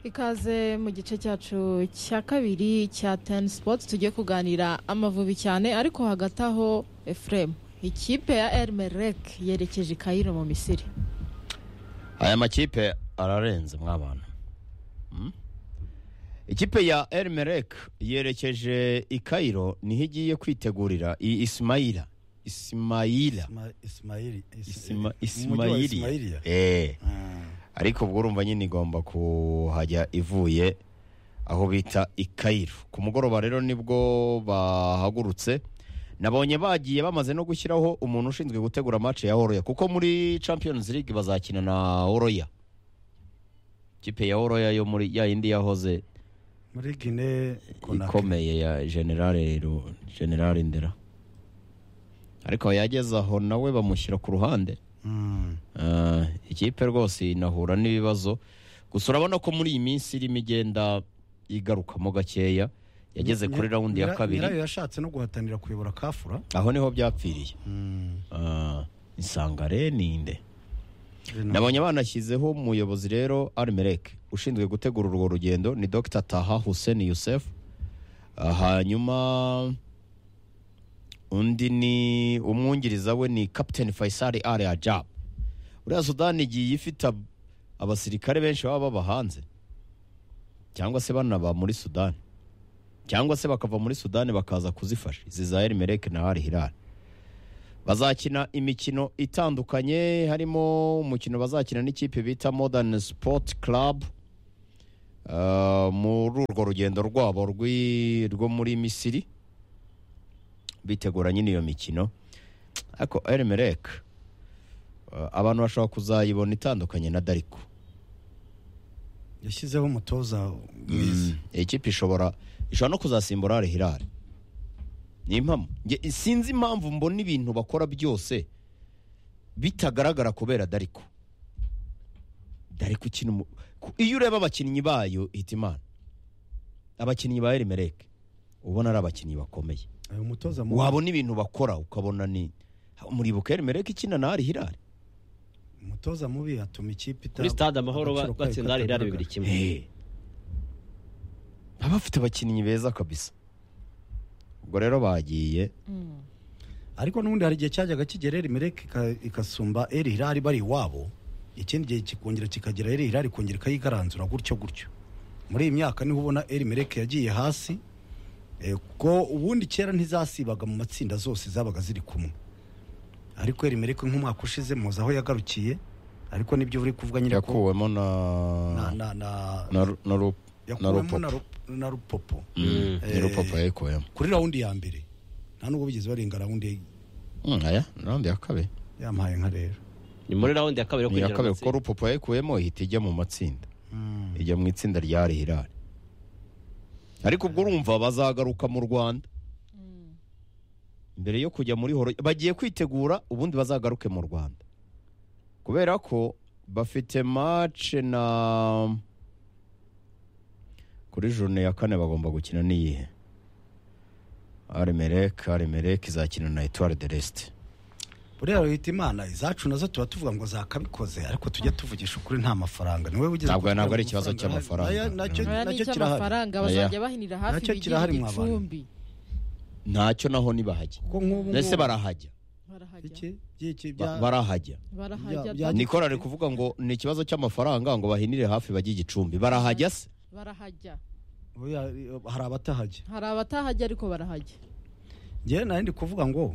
ikaze mu gice cyacu cya kabiri cya teni sipoti tugiye kuganira amavubi cyane ariko hagati aho efuremu ikipe ya erimereke yerekeje i kayiro mu misiri aya makipe ararenze mw'abantu ikipe ya erimereke yerekeje i kayiro niho igiye kwitegurira iyi isimayira isimayira isimayiri Isima- isimayiriya Eh. ariko ubwo urumva nyine igomba kuhajya ivuye aho bita i kayiro ku mugoroba rero nibwo bahagurutse nabonye bagiye bamaze no gushyiraho umuntu ushinzwe gutegura match ya oroya kuko muri champions league bazakina na oroya ikipe ya oroya yo muri ya yindi yahoze muri gine konakiri ikomeye ya generale Ru- generale ndera ariko yageze aho nawe bamushyira ku ruhande Mm. Ah, ikipe rwose inahura n'ibibazo gusa urabona ko muri iyi minsi irimo igenda igarukamo gakeya yageze kuri Nyira- rawundi ya nyira- nyirayo kabiri yashatse no guhatanira kuyobora kafura aho niho byapfiriye Mm. Ah, insangare ninde Rena- nabonye banashyizeho umuyobozi rero arimereke ushinzwe gutegura urwo rugendo ni dr taha hussein yusef Ah, hanyuma undi ni umwungiriza we ni captain faisal ali ajab uriya sudani igiye ifite ab- abasirikare benshi baba baba hanze cyangwa se banaba muri sudani cyangwa se bakava muri sudani bakaza kuzifasha izi za erimereke na hari hirari bazakina imikino itandukanye harimo umukino bazakina n'ikipe bita modern sport club Uh, muri urwo rugendo rwabo rw'i- rwo muri misiri bitegura nyine iyo mikino ariko erimereke abantu bashobora kuzayibona itandukanye na dariko yashyizeho umutoza mwiza iyi kipe ishobora ishobora no kuzasimbura hari hirare ni impamvu Nge- sinzi impamvu mbona ibintu bakora byose bitagaragara kubera dariko dariko ukina umu- ku- iyo ureba abakinnyi bayo hita imana abakinnyi ba erimereke ubona ari abakinnyi bakomeye uyu mutoza mu- wabona ibintu bakora ukabona ni muribuka erimereke ikina na hari hirare umutoza mubi atuma ikipe ita- kuri stade amahoro ba- agaciro kayo batsinda hari hirari bibiri katagaragara. kimwe Eh. baba bafite abakinnyi beza kabisa ubwo rero bagiye ariko n'ubundi hari igihe cyajyaga kigera eri mereke igasumba eri hirari bari iwabo ikindi gihe kikongera kikagera eri hirari ikongera ikayigaranzura gutyo gutyo muri iyi myaka niho ubona eri mereke yagiye hasi eh, kuko ubundi kera ntizasibaga mu matsinda zose zabaga ziri kumwe ariko eri mereke nk'umwaka ushize muzi aho yagarukiye ariko nibyo uri kuvuga nyine ko yakuwemo na na- na- na- na ru- na ru- na yakuwemo na rupopo Ru- na rupopo Mm, ni Eh, rupopo yayikuwemo kuri rawundi ya mbere nta nubwo bigeze barenga rawundi Mm, aya raundi ya kabiri yampaye nka rero ni muri rawundi ya kabiri yo ni iya kwinjira kabiri mu kuko matsinda rupopo yayikuwemo ihita ijya mu matsinda ijya mu itsinda rya rihirari ariko ubwo urumva bazagaruka mu rwanda mbere yo kujya muri horo bagiye kwitegura ubundi bazagaruke mu rwanda kubera ko bafite mace na kuri jone ya kane bagomba gukina n'iyihe arimereke arimereke izakina na etuwari de resite buriya wita imana izacu nazo tuba tuvuga ngo zakabikoze ariko tujya tuvugisha ukuri nta mafaranga niwe wigeze Ntabwo- kutubwira ntabwo ari ngo ikibazo amafaranga cy'amafaranga. ahari. Naya- nacyo- aya ni nacyo kirahari icy'amafaranga Oya. bazajya bahinira hafi Nacyo bigira kirahari mu bantu. igicumbi ntacyo naho ntibahajya kuko nk'ubu mbese barahajya barahajya iki by'iki Ba- bya barahajya barahajya da- bya- nikora ari kuvuga ngo ni ikibazo cy'amafaranga ngo bahinire hafi bajye igicumbi barahajya se barahajya buriya, hari abatahajya hari abatahajya ariko barahajya njyewe nari ndi kuvuga ngo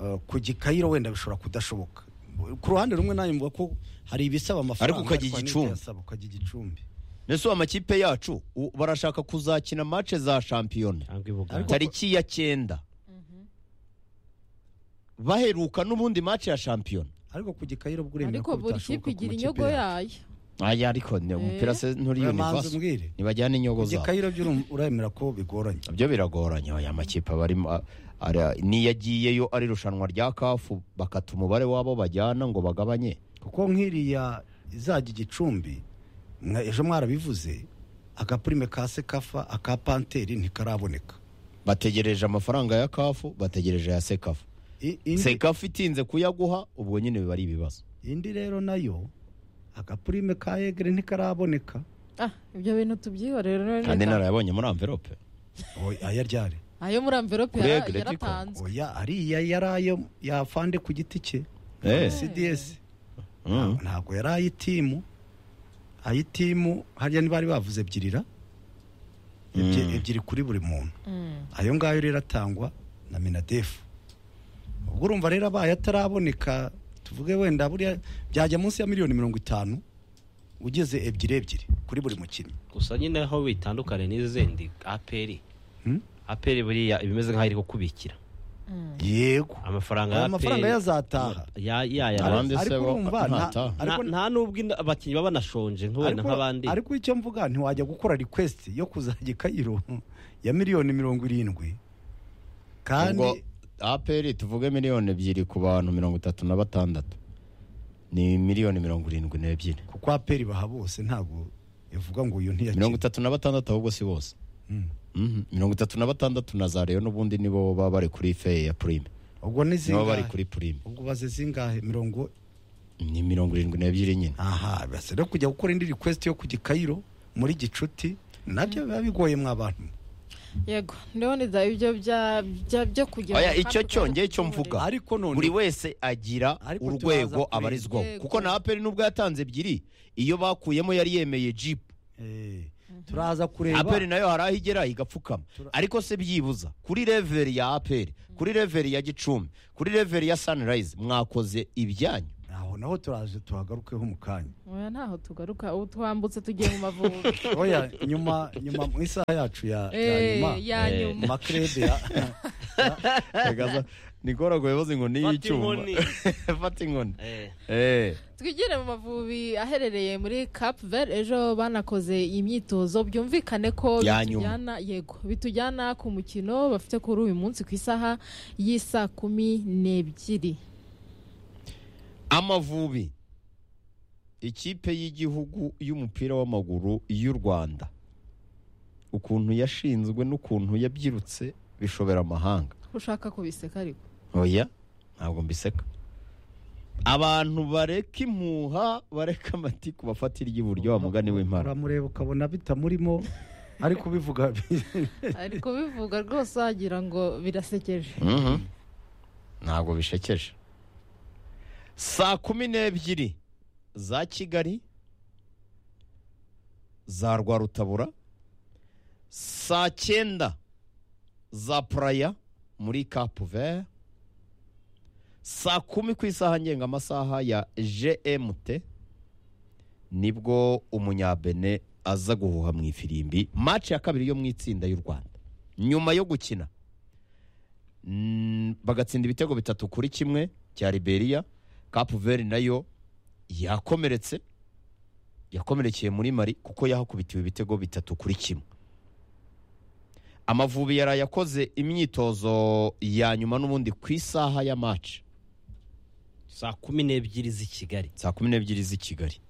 uh, ku gikayiro wenda bishobora kudashoboka ku ruhande rumwe nanjye mvuga ko hari ibisaba amafaranga Ariko ukajya ariko hari igicumbi. n'ibyasaba ukajya igicumbi mbese ubu amakipe yacu u- barashaka kuzakina mace za shampiyona cyangwa ibuganda Ariko- tariki ya cyenda baheruka n'ubundi mace ya shampiyona ariko ku gikayiro bwo uremera ariko ko buri bitashoboka kipe ku igira makipe inyogo yacu. yayo aya ariko ni- umupira se nturi Oya, manzi univaso umbwire ntibajyana ku inyogo zabo gikayiro by'uru- uremera ko bigoranye nabyo biragoranye aya makipe barimo a- ari- niyagiyeyo ari irushanwa rya kafu bakata umubare wabo bajyana ngo bagabanye kuko nk'iriya izajya igicumbi mwa- ejo mwarabivuze agapurime ka sekafa aka panteri ntikaraboneka bategereje amafaranga ya kafu bategereje ya sekafu I- indi- sekafu itinze kuyaguha ubwo nyine biba ari ibibazo indi rero nayo agapurime ka egere ntikaraboneka Ah, ibyo bintu tubyihorere kandi narayabonye muri amverope Oya, aya ryari ayo muri amverope Kuri yara- Egret ko. yaratanzwe oya ariya yari ayo yafande ku giti cye Eh. cds Mm. ntabwo yari ay'itimu ay'itimu hariya ntibari bavuze ebyirira Ebye- ebyiri kuri buri muntu ayo ngayo rero atangwa na minadefu ubwo urumva rero abaye ataraboneka tuvuge wenda buriya byajya munsi ya miliyoni mirongo itanu ugeze ebyiri ebyiri kuri buri mukinnyi gusa nyine aho bitandukanye n'izindi aperi Hmm? aperi buriya ibimeze nk'aho iri gukubikira yego amafaranga ya aya mafaranga APR yazataha ya ya ya Abandi Ariko se bo urumva, nta- ntataha. nta, ariko- nta n'ubwo inda- abakinnyi baba banashonje nk'ubena Ariko- nk'abandi ariko icyo mvuga ntiwajya gukora request yo kuzajya i kayiro ya miliyoni mirongo irindwi ubwo kandi aperi tuvuge miliyoni ebyiri ku bantu mirongo itatu na batandatu ni miliyoni mirongo irindwi n'ebyiri kuko aperi baha bose ntabwo ivuga ngo uyu mirongo ntiyakira itatu na batandatu ahubwo si bose Mm. Mhm. mirongo itatu na batandatu na za reyo n'ubundi nibo baba bari kuri feye ya purime ubwo ni nibo bari zingahe kuri purime ubwo baze zingahe mirongo ni mirongo irindwi n'ebyiri nyine aha basa no kujya gukora indi request yo kujya i kayiro muri gicuti nabyo biba bigoye mwa bantu yego ndaboneza ibyo bya bya byo kugira Oya, ngo icyo kandi cyo tuze njye icyo twihorere. mvuga. ariko none buri wese agira Ariko turaza urwego kuri- abarizwaho Yego. kuko na aperi nubwo yatanze ebyiri iyo bakuyemo yari yemeye jipu Eh, turaza kureba aperi nayo hari aho igera igapfukama ariko se byibuza kuri leveri ya aperi kuri leveri ya gicumbi kuri leveri ya sanirayizi mwakoze ibyanyu aho naho turaje tuhagarukeho mu kanya oya ntaho tugaruka ubu twambutse tugiye mu mavubi oya nyuma nyuma mu isaha yacu ya ya Eh, nyuma ya Eh, nyuma makrebe ya nikora kuyoboza inkoni Fata inkoni. fata inkoni Eh, Eh, twigire mu mavubi aherereye muri cap vert ejo banakoze imyitozo byumvikane ko Ya bitujyana yego bitujyana ku mukino bafite kuri uyu munsi ku isaha y'isa kumi n'ebyiri amavubi ikipe y'igihugu y'umupira w'amaguru y'u rwanda ukuntu yashinzwe n'ukuntu yabyirutse bishobera amahanga ushaka kubiseka ariko oya ntabwo mbiseka abantu bareka impuha bareka amatiku bafatira iry'iburyo wa mugani w'impara uramureba ukabona bitamurimo ariko ubivuga ari kubivuga rwose wagira ngo birasekeje Mhm. ntabwo bishekeje saa kumi n'ebyiri za kigali za rwarutabura saa cyenda za puraya muri kapuver saa kumi ku isaha ngengamasaha ya gmt nibwo umunyabene aza guhuha mu ifirimbi maci ya kabiri yo mu itsinda y'u rwanda nyuma yo gukina Mm, bagatsinda ibitego bitatu kuri kimwe cya Liberia Cape Verde nayo yakomeretse yakomerekeye muri Mali kuko yahakubitiwe ibitego bitatu kuri kimwe Amavubi yari yakoze imyitozo ya nyuma n'ubundi ku isaha ya match saa kumi n'ebyiri z'i kigali saa kumi n'ebyiri z'i Kigali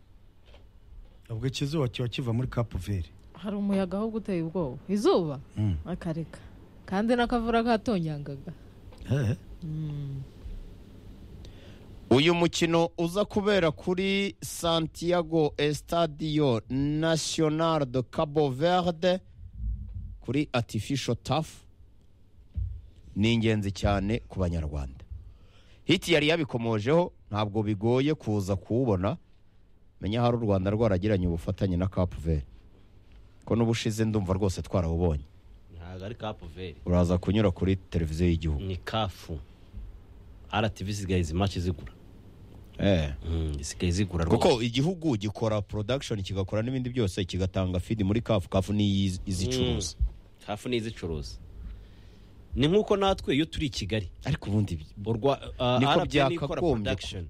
ubwo ikizuba kiba kiva muri kapu veri hari umuyaga ahubwo uteye ubwoba izuba Mm. akareka kandi n'akavura katonyangaga uyu mukino uza kubera kuri santiago estadio national de cabo verde kuri artificial taf ni ingenzi cyane ku banyarwanda hiti yari yabikomojeho ntabwo bigoye kuza kuwubona menya hari u rwanda rwaragiranye ubufatanye na cap vert ko n'ubushize ndumva rwose twarawubonye ntabwo ari kapuveri uraza kunyura kuri televiziyo y'igihugu ni kafu rtv isigaye izi maci zigura eh. Mm, isigaye zigura rwose kuko igihugu gikora production kigakora n'ibindi byose kigatanga feed muri kafu kafu ni izicuruza kafu ni izicuruza ni nk'uko natwe iyo turi i kigali ariko ubundi bi- urwa uh, Niko RPN ikora byakagombye production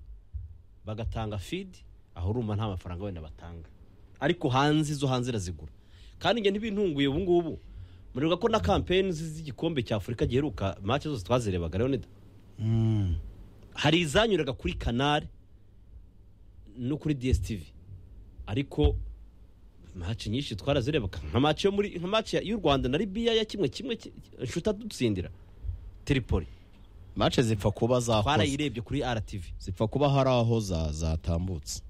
bagatanga feed aho urumva nta mafaranga wenda batanga ariko hanze izo hanze irazigura kandi njye ntibintunguye ubu ngubu muribuka ko na kampeni zi- z'igikombe cya afurika giheruka mace zose twazirebaga leonida hari izanyuraga kuri kanari no kuri dstv ariko mace nyinshi twarazirebaga nka mace yo muri nka mace y'u rwanda na libiya ya kimwe kimwe ki- inshuti dutsindira tripoli match zipfa kuba zakoze twarayirebye kuri RTV zipfa kuba hari aho za- zatambutse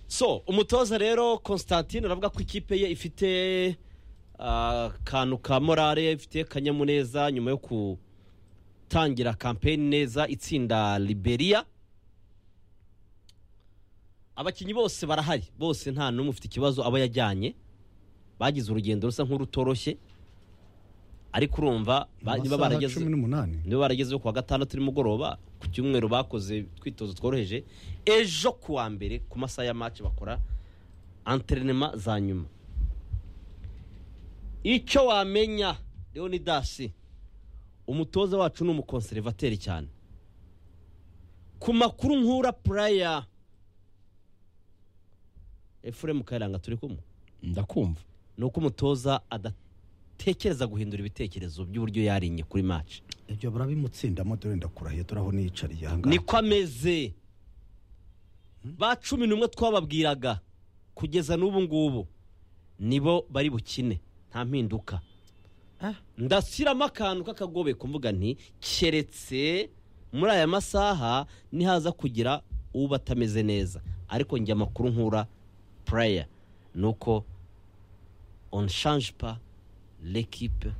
so umutoza rero constantine aravuga ko ikipe ye ifite akantu ka morale ifite akanyamuneza nyuma yo gutangira kampeni neza itsinda liberia abakinnyi bose barahari bose nta n'umwe ufite ikibazo aba yajyanye bagize urugendo rusa nk'urutoroshye ariko urumva ba- niba Amasaha barageze cumi n'umunani niba baragezeho kuwa gatandatu nimugoroba ku cyumweru bakoze twitozo tworoheje ejo ku wa mbere ku masaha ya maci bakora anterinema za nyuma icyo wamenya leonidasi umutoza wacu ni umukonservateri cyane ku makuru nkura puraya efuremu kayiranga turi kumwe ndakumva ni uko umutoza adatekereza guhindura ibitekerezo by'uburyo yarinye kuri maci ibyo barabimutsindamo dore ndakurahiye turaho niyicariye aha ngaha niko ameze ba cumi n'umwe twababwiraga kugeza n'ubu ngubu nibo bari bukine nta mpinduka ndashyiramo akantu k'akagobe kuvuga nti keretse muri aya masaha nihaza kugira uba atameze neza ariko njye amakuru nkura pureya ni uko on change pa l'equipe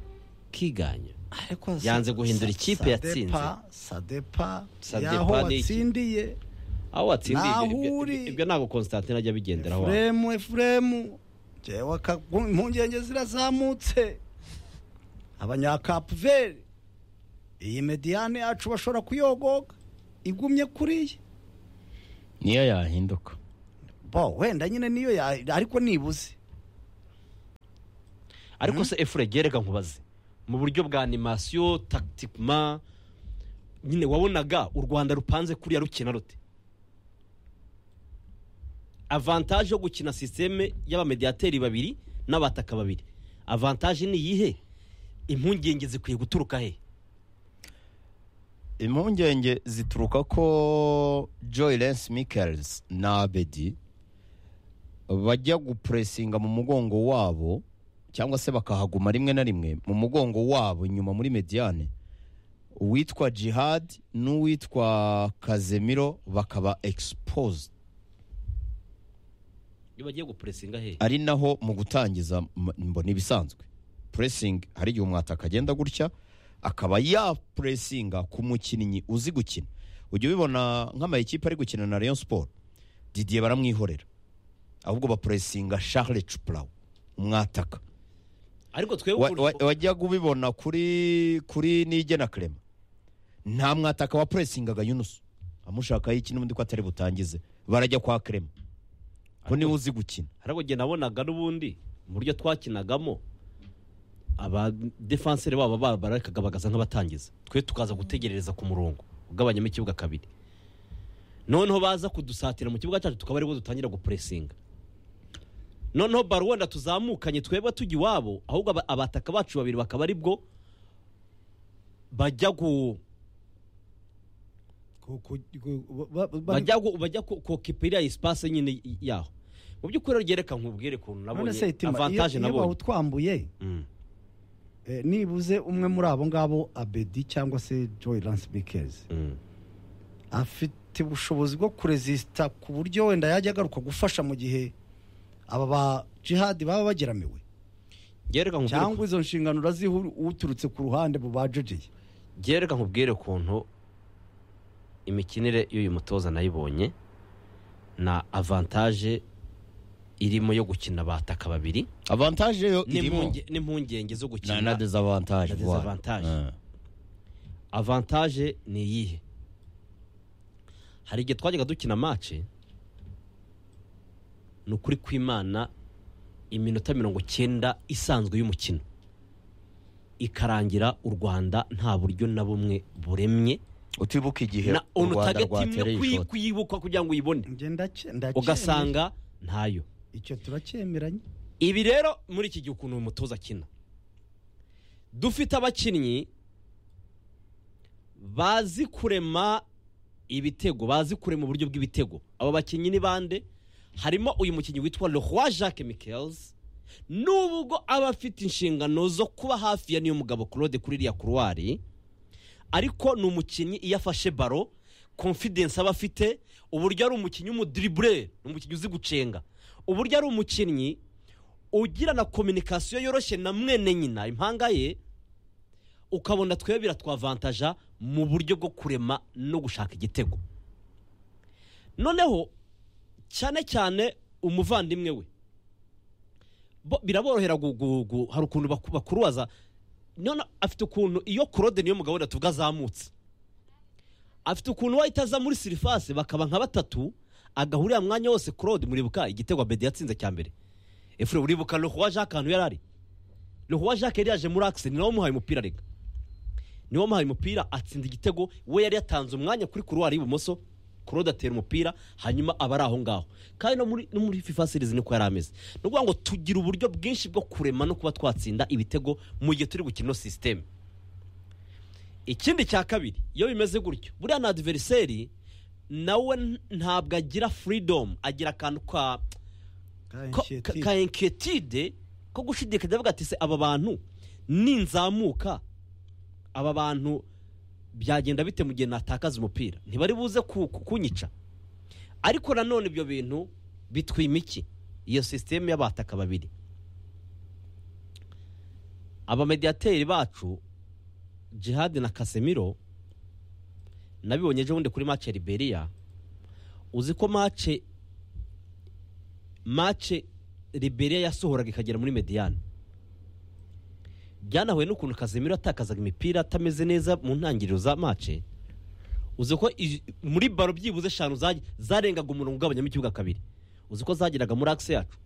kiganya Ariko yanze sa- guhindura sa- ikipe yatsinze. sadepa sadepa Sadepa yaho ni iki? watsindiye aho watsindiye ibyo- Naho ibyo- uri. ibyo- ibyo ntabwo constantine ajya abigenderaho efuremu efuremu jewe aka- impungenge zirazamutse abanyakapuveri iyi mediyane yacu bashobora kuyogoga igumye kuriya niyo yahinduka bo wenda nyine niyo ya- ariko nibuze ariko se efure gereka nkubaze mu buryo bwa animasiyo takitikima nyine wabonaga u rwanda rupanze kuriya rukina rute avantaje yo gukina sisiteme y'abamediyateri babiri n'abataka babiri avantaje ni iyihe impungenge zikwiye guturuka he impungenge zituruka ko joy lens michaels na abedi bajya gupuresinga mu mugongo wabo cyangwa se bakahaguma rimwe na rimwe mu mugongo wabo inyuma muri mediyane uwitwa jihad n'uwitwa kazemiro bakaba exposed iyo bagiye gupuresinga he ari naho mu gutangiza m- mbona ibisanzwe puresingi hari igihe umwataka agenda gutya akaba yapuresinga ku mukinnyi uzi gukina ujya ubibona nk'amayikipe ari gukina na Rayon siporo didiye baramwihorera ahubwo bapuresinga Charles cupurawu umwataka ariko twebwe Wa- ubu- wa- wajyaga ubibona kuri kuri nigena kerema nta mwataka wapuresingaga yunusu amushakaho iki n'ubundi ko atari butangize barajya kwa kerema ko niwe uzi gukina ariko njye nabonaga n'ubundi mu buryo twakinagamo abadefanseri babo ba- bararekaga bagaza nk'abatangiza twe tukaza gutegerereza ku murongo ugabanyamo ikibuga kabiri noneho baza kudusatira mu kibuga cyacu tukaba aribo dutangira gupuresinga noneho baro wenda tuzamukanye twebwe tujya iwabo ahubwo aba- abataka bacu babiri bakaba aribwo bajya gu Ku- ku- ku- ba- ba- bari- bajya gu- bajya ku- kokipira isipase nyine y- yaho mu by'ukuri ryereka nkubwire ukuntu none nabonye se itima iyo avantaje iyo nabonye bawutwambuye Mm. eh, nibuze umwe muri abo ngabo abedi cyangwa se joy lance bikezi afite ubushobozi bwo kurezisita ku buryo wenda yajya agaruka gufasha mu gihe aba ba jihadi baba bageramiwe gereka cyangwa nkubwire izo nshingano uraziha uturutse ku ruhande mu bajejeye gereka nkubwire ukuntu imikinire y'uyu mutoza nayibonye na avantaje irimo yo gukina bataka babiri avantaje yo irimo n'impunge- n'impungenge zo na, na gukina dezavantage Na voilà. dezavantage. Ah. avantaje ni iyihe hari igihe twajyaga dukina mace ni ukuri kw'imana iminota mirongo cyenda isanzwe y'umukino ikarangira u rwanda nta buryo na bumwe buremye utibuka igihe na u onu rwanda tageti rwatereye no ishoti kuyibuka kugira ngo uyibone ugasanga ntayo icyo turacyemeranye ibi rero muri iki gihe ukuntu uyu mutoza akina dufite abakinnyi bazi kurema ibitego bazi kurema uburyo bw'ibitego abo bakinnyi ni bande harimo uyu mukinnyi witwa Leroy Jacques Michaels nubwo aba afite inshingano zo kuba hafi ya niyo mugabo Claude kuri iriya kuruwari ariko ni umukinnyi iyo afashe baro confidence aba afite uburyo ari umukinnyi w'umudiriburere ni umukinnyi uzi gucenga uburyo ari umukinnyi ugirana kominikasiyo yoroshye na mwene nyina impanga ye ukabona twebwe biratwavantaja mu buryo bwo kurema no gushaka igitego noneho cyane cyane umuvandimwe we bo- biraborohera gu- gu- gu- hari ukuntu baku- bakurubaza none afite ukuntu iyo claude niyo mugabo wenda tuvuga azamutse afite ukuntu wahita aza muri sirifase bakaba nka batatu agahurira mu mwanya wose claude muribuka igitego abedi yatsinze cya mbere efure uribuka lehuwa jacques ahantu yari ari lehuwa jacques yari yaje muri akise ni nawe umuhaye umupira reka niwe wamuhaye umupira atsinda igitego we yari yatanze umwanya kuri kuruwari y'ibumoso claude atera umupira hanyuma aba ari aho ngaho kandi no muri, no muri fifa series niko yari ameze ni ukuvuga ngo tugira uburyo bwinshi bwo kurema no kuba twatsinda ibitego mu gihe turi gukina ino sisiteme ikindi cya kabiri iyo bimeze gutyo buriya na adiveriseri nawe n- ntabwo agira furidomu agira akantu ka ko- ka- ka inquiétude ko gushidikanya avuga ati se aba bantu ninzamuka aba bantu byagenda bite mu gihe natakaza umupira ntibari buze ku- ku- kunyica ariko nanone ibyo bintu bitwima iki iyo sisiteme y'abataka babiri abamediyateri bacu jihad na kasemiro nabibonye ejo bundi kuri mace liberiya uzi ko mace mace liberiya yasohoraga ikagera muri mediyani byanahuye n'ukuntu kazemiro yatakazaga imipira atameze neza mu ntangiriro za mace uzi ko i- muri baro byibuze eshanu zaj- zarengaga umurongo ugabanyamo ikibuga kabiri uzi ko zageraga muri akise yacu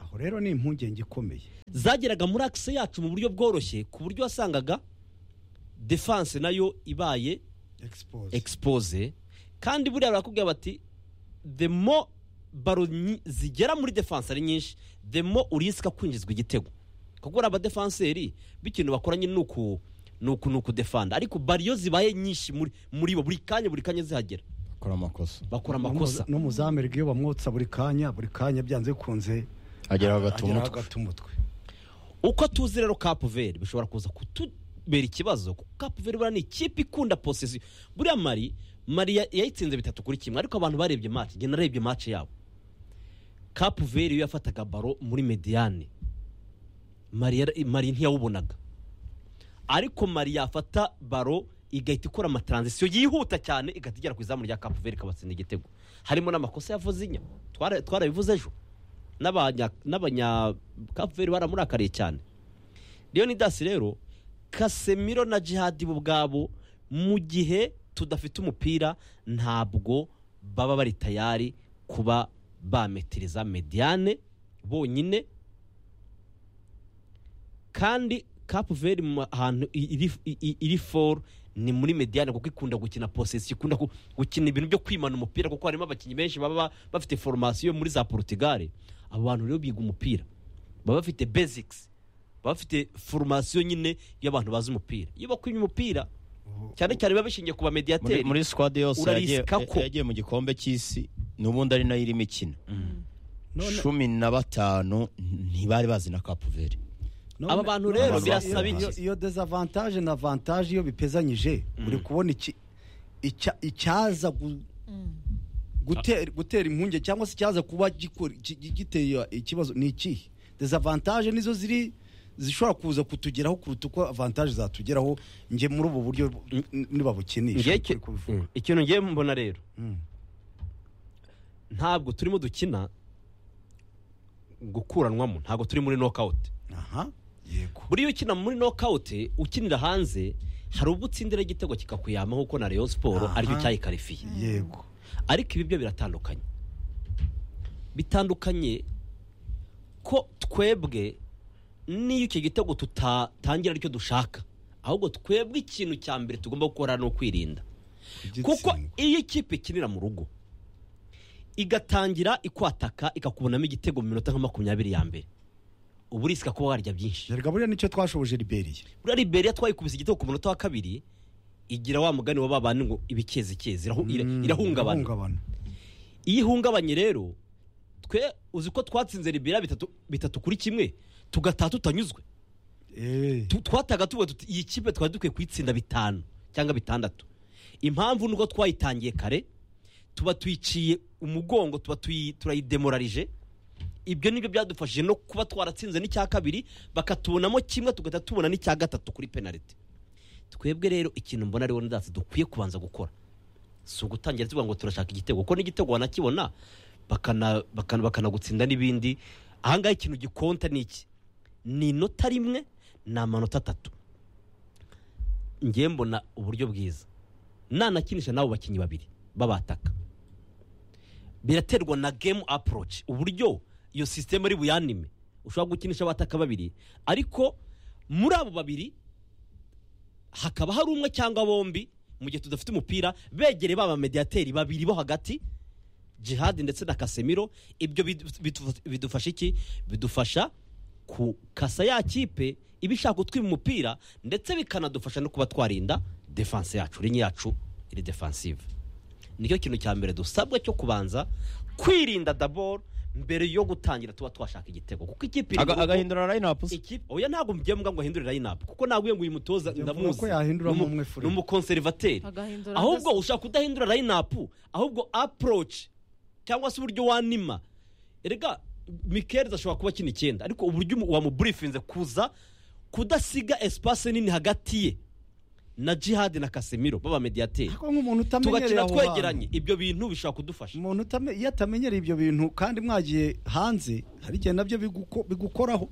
aho rero ni impungenge ikomeye zageraga muri akise yacu mu buryo bworoshye ku buryo wasangaga defanse nayo ibaye Expose. expose kandi buriya barakubwira bati the more baro nyi- zigera muri defanse ari nyinshi the more urisika kwinjizwa igitego kuko uriya abadefanseri b'ikintu bakora nyine ni uku ni uku ni ukudefanda ariko bariyo zibaye nyinshi muri muri bo buri kanya buri kanya zihagera bakora amakosa bakora No mu- amakosa no mu za Amerika iyo bamwotsa buri kanya buri kanya byanze bikunze agera ageraho agatumutwe agata umutwe uko tuzi rero kapuveri bishobora kuza kutubera ikibazo kuko kapuveri buriya ni ikipe ikunda posesiyo buriya mari mari ya- yayitsinze bitatu kuri kimwe ariko abantu barebye mace njye narebye mace yabo kapuveri iyo yafataga baro muri mediyane mari yara- mari ntiyawubonaga ariko mari yafata baro igahita ikora amataranzisiyo yihuta cyane igahita igera ku izamu rya kapuveri ikabatsinda igitego harimo n'amakosa yavuze inya twara- twarabivuze ejo n'abanya n'abanya kapuveri baramurakariye cyane leonidas rero kasemiro na jihadi bo ubwabo mu gihe tudafite umupira ntabwo baba bari tayari kuba bametiriza mediyane bonyine kandi kapuveri mu hantu iri- iri- iri foru ni muri mediyane kuko ikunda gukina posesi ikunda gu- gukina ibintu byo kwimana umupira kuko harimo abakinnyi benshi baba ba- bafite foromasiyo muri za porutugare abo bantu rero biga umupira baba bafite bezikisi baba bafite foromasiyo nyine y'abantu bazi umupira iyo bakwimye umupira cyane cyane biba bishingiye ku muri, bamediyateri muri squad yose yagiye, urarisika ko. yagiye mu gikombe cy'isi n'ubundi ari nayo irimo ikina None- cumi na batanu ntibari bazi na kapuveri none- Aba bantu none rero iyo- birasaba iyo- iki? iyo dezavantaje na avantaje iyo bipezanyije uri kubona iki- icya- icyaza gu- gutera gutera impungenge cyangwa se icyaza kuba gikora- gi- gi- giteye ikibazo ni ikihe dezavantaje nizo ziri zishobora kuza kutugeraho kuruta uko avantaje zatugeraho nge muri ubu buryo n- nibabukinisha Ngewe kuri icyo- kubivuga. Mm. ikintu ngiye mbona rero Mm. ntabwo turimo dukina gukuranwamo ntabwo turi muri nokawuti aha yego buriya ukina muri nokawuti ukinira hanze hari ubwo utsindira igitego kikakuyama nk'uko na Rayon siporo Aha. aricyo cyayikarifiye yego ariko ibi byo biratandukanye bitandukanye ko twebwe n'iyo icyo gitego tutatangira aricyo dushaka ahubwo twebwe ikintu cya mbere tugomba gukora ni ukwirinda kuko Igitsindwa. iyo ikipe ikinira mu rugo igatangira ikwataka ikakubonamo igitego mu minota nka makumyabiri ya mbere uba urisika kuba warya byinshi erega buriya nicyo twashoboje liberiya buriya liberiya twayikubise igitego ku munota wa kabiri igira wa mugani wa babandi ngo ibikezikezi irahu- ira- Mm, irahungabana iyo ihungabanye rero twe uzi ko twatsinze liberiya bitatu bitatu kuri kimwe tugataha tutanyuzwe Eh, Tu- twataga tuvuga tuti iyi kipe twari dukwiye kuyitsinda bitanu cyangwa bitandatu impamvu nuko twayitangiye kare tuba tuyiciye umugongo tuba tuyi- turayidemorarije ibyo nibyo byadufashije no kuba twaratsinze n'icya kabiri bakatubonamo kimwe tugahita tubona n'icya gatatu kuri penaliti twebwe rero ikintu mbona ariwo ndatse dukwiye kubanza gukora si ugutangira tuvuga ngo turashaka igitego kuko n'igitego wanakibona bakana- bakana- bakanagutsinda n'ibindi ahangaha ikintu gikonta ni iki ni inota rimwe ni amanota atatu ngewe mbona uburyo bwiza nanakinisha n'abo bakinnyi babiri babataka biraterwa na gemu aporoci uburyo iyo sisiteme ari buyanime ushobora gukinisha abataka babiri ariko muri abo babiri hakaba hari umwe cyangwa bombi mu gihe tudafite umupira begereye ba bamediyateri babiri bo hagati jihadi ndetse na kasemiro ibyo bidu- bidu- bidufasha iki bidufasha kukasa ya kipe iba ishaka gutwima umupira ndetse bikanadufasha no kuba twarinda defanse yacu rinye yacu iri defansive nicyo kintu cya mbere dusabwa cyo kubanza kwirinda daboro mbere yo gutangira tuba twashaka igitego kuko ikipe iri mu Aga- rugo- agahindura layinapu se ikipe oya ntabwo mujya mbwa ngo ahindure layinapu kuko ntabwo ngo uyu mutoza Njya mvuga ndamuzi ko yahinduramo Ni umu- umwe free. ni umukonservateri agahindura ahubwo adasa- ushaka kudahindura layinapu ahubwo aporoci cyangwa se uburyo wanima erega mikelezi ashobora kuba akina icyenda ariko uburyo umu- wamuburifinze kuza kudasiga esipase nini hagati ye na jihadi na kasemiro b'abamediyateri ariko nk'umuntu utamenyereye tugakina aho hantu. twegeranye ibyo bintu bishobora kudufasha umuntu utame- iyo atamenyereye ibyo bintu kandi mwagiye hanze hari igihe nabyo biguko- bigukoraho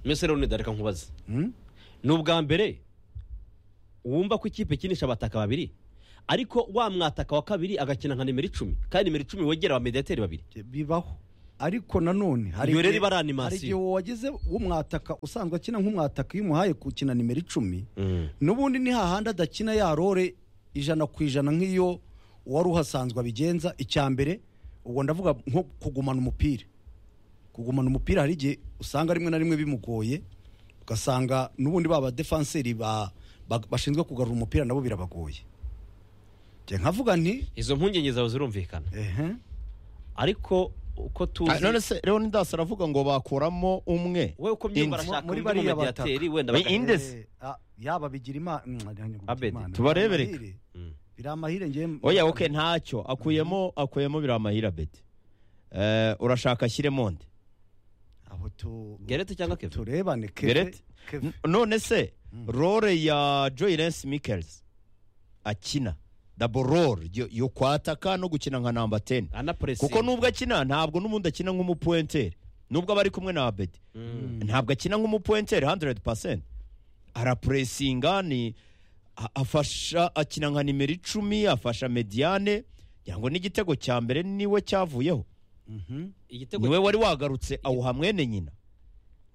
mbese rero ntidareka nkubaze Hmm? ni ubwa mbere wumva ko ikipe ikinisha abataka babiri ariko wa mwataka wa kabiri agakina nka nimero icumi kandi nimero icumi wegera abamediyateri babiri bibaho ariko nanone hari Iyo rero igihe- iba ari animasiyo. hari igihe wageze w'umwataka usanzwe akina nk'umwataka iyo umuhaye gukina nimero icumi n'ubundi ni hahandi adakina ya rore ijana ku ijana nk'iyo wari uhasanzwe abigenza icya mbere ubwo ndavuga nko kugumana umupira kugumana umupira hari igihe usanga rimwe na rimwe bimugoye ugasanga n'ubundi ba badefanseri ba- ba- bashinzwe kugarura umupira nabo birabagoye Njye nkavuga nti izo mpungenge zawe zirumvikana ehe ariko uko Ah, none tuzi se leonidas aravuga ngo bakuramo umwe wowe uko byumva Inzi. arashaka Muri undi bariya mumediyateri bataka. wenda Ni bagahinda. inde se? Eh, ah, yaba bigira imana Abedi, tubarebere. Mm. biri amahire njye oya oke ntacyo akuyemo akuyemo biri amahira beti Eh, urashaka ashyiremo nde aho tu gerete cyangwa keve turebane Gerete? N- none se role ya joy lance mickels akina dabo role yo- yo kwataka no gukina nka namba teni anapuresinga kuko nubwo akina ntabwo n'ubundi akina nk'umupuwenteri nubwo aba ari kumwe na abedi ntabwo akina nk'umupuwenteri 100% arapuresinga ni a- afasha akina nka nimero icumi afasha mediane kugira ngo n'igitego cya mbere niwe cyavuyeho igitego niwe wari wagarutse awuha mwene nyina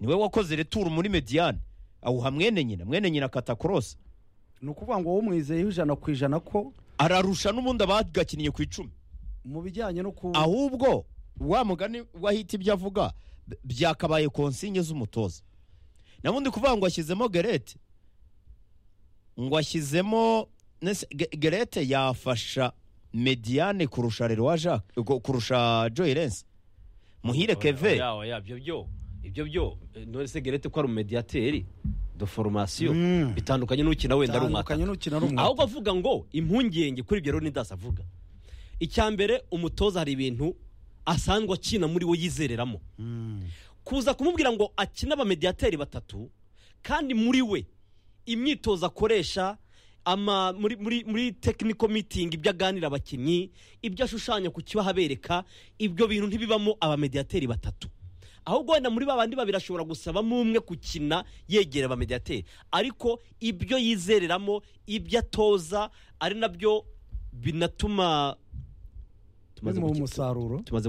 niwe wakoze returu muri mediane awuha mwene nyina mwene nyina akata korosi ni ukuvuga ngo wowe umwizeyeho ijana ku ijana ko ararusha n'ubundi abagakiniye ku icumi mu bijyanye no ku ahubwo wa mugani wahita ibyo avuga b- byakabaye konsinye z'umutoza nabundi kuvuga ngo ashyizemo gerete ngo ashyizemo nese- Ge- gerete yafasha mediane kurusha rero wa jacques gu- kurusha joy lens muhire keve yawe yabyo byo ibyo byo eh, none se gerete ko ari umediyateri do foromasiyo Mm. bitandukanye n'ukina wenda ari Bitandukanye umwataka n'ukina ari umwataka. ahubwo avuga ngo impungenge kuri ibyo leonidas avuga icya mbere umutoza hari ibintu asanzwe akina muri we yizereramo kuza kumubwira ngo akine abamediyateri batatu kandi muri we imyitozo akoresha ama muri muri muri technical meeting ibyo aganira abakinnyi ibyo ashushanya ku kibaho abereka ibyo bintu ntibibamo abamediyateri batatu ahubwo wenda muri babandi babiri ashobora gusabamo umwe gukina yegera abamediyateri ariko ibyo yizereramo ibyo atoza ari nabyo binatuma bimuha umusaruro tumaze